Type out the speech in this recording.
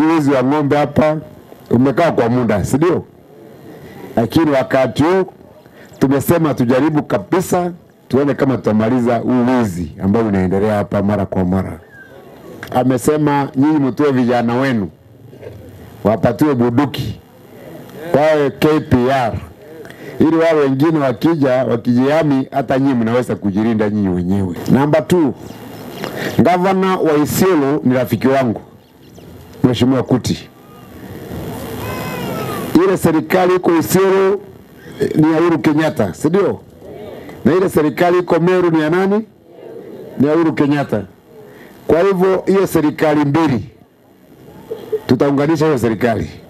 wizi wa ng'ombe hapa umekaa kwa muda, si ndio? Lakini wakati huu tumesema tujaribu kabisa, tuone kama tutamaliza huu wizi ambao unaendelea hapa mara kwa mara. Amesema nyinyi mtoe vijana wenu wapatiwe buduki wawe KPR ili wao wengine wakija wakijihami, hata nyinyi mnaweza kujilinda nyinyi wenyewe. Namba 2 gavana wa Isiolo ni rafiki wangu Mheshimiwa Kuti. Ile serikali iko Isiolo eh, ni ya Uhuru Kenyatta, si ndio? Na ile serikali iko Meru ni ya nani? Ni ya Uhuru Kenyatta. Kwa hivyo hiyo serikali mbili tutaunganisha hiyo serikali